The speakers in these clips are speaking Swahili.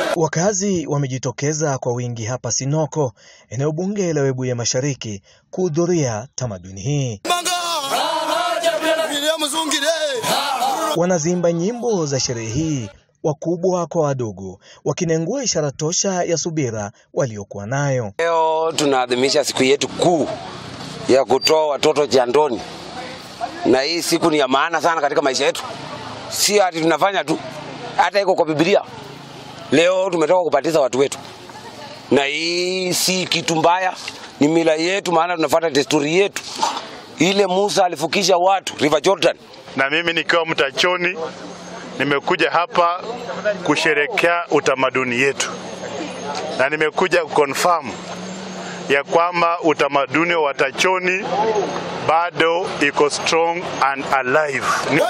Wakazi wamejitokeza kwa wingi hapa Sinoko, eneo bunge la Webuye Mashariki, kuhudhuria tamaduni hii. Wanazimba nyimbo za sherehe hii, wakubwa kwa wadogo, wakinengua ishara tosha ya subira waliokuwa nayo. Leo tunaadhimisha siku yetu kuu ya kutoa watoto jandoni, na hii siku ni ya maana sana katika maisha yetu, si ati tunafanya tu, hata iko kwa Biblia. Leo tumetoka kupatiza watu wetu, na hii si kitu mbaya, ni mila yetu, maana tunafuata desturi yetu ile Musa alifukisha watu River Jordan. Na mimi nikiwa mtachoni nimekuja hapa kusherekea utamaduni yetu, na nimekuja kuconfirm ya kwamba utamaduni wa Watachoni bado iko strong and alive.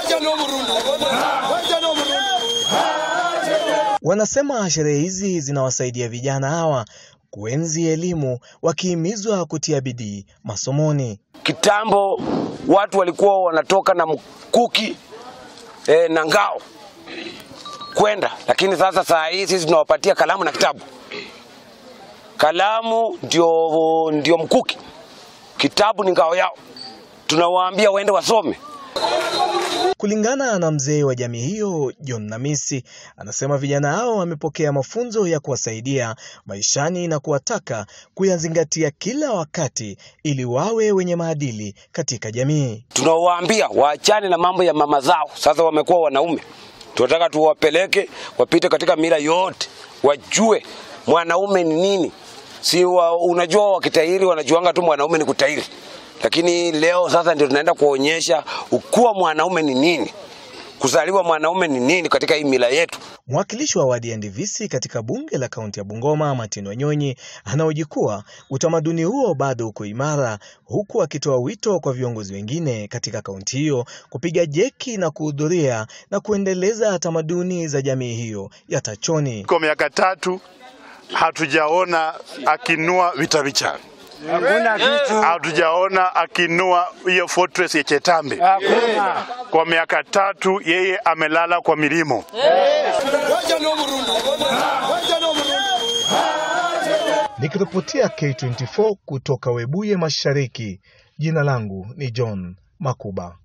Wanasema sherehe hizi zinawasaidia vijana hawa kuenzi elimu, wakihimizwa kutia bidii masomoni. Kitambo watu walikuwa wanatoka na mkuki e, na ngao kwenda, lakini sasa saa hii sisi tunawapatia kalamu na kitabu. Kalamu ndio, ndio mkuki, kitabu ni ngao yao. Tunawaambia waende wasome. Kulingana na mzee wa jamii hiyo John Namisi, anasema vijana hao wamepokea mafunzo ya kuwasaidia maishani na kuwataka kuyazingatia kila wakati ili wawe wenye maadili katika jamii. Tunawaambia waachane na mambo ya mama zao, sasa wamekuwa wanaume. Tunataka tuwapeleke wapite katika mila yote, wajue mwanaume ni nini. Si wa, unajua wakitahiri wanajuanga tu mwanaume ni kutahiri lakini leo sasa ndio tunaenda kuonyesha ukuwa mwanaume ni nini, kuzaliwa mwanaume ni nini katika hii mila yetu. Mwakilishi wa wadi ya Ndivisi katika bunge la kaunti ya Bungoma, Martin Wanyonyi, anahoji kuwa utamaduni huo bado uko imara, huku akitoa wito kwa viongozi wengine katika kaunti hiyo kupiga jeki na kuhudhuria na kuendeleza tamaduni za jamii hiyo ya Tachoni. Kwa miaka tatu hatujaona akinua vitavicha Hakuna kitu. hatujaona akinua hiyo fortress ya Chetambe. Hakuna. Kwa miaka tatu yeye amelala kwa milimo. Nikiripotia K24 kutoka Webuye Mashariki, jina langu ni John Makuba.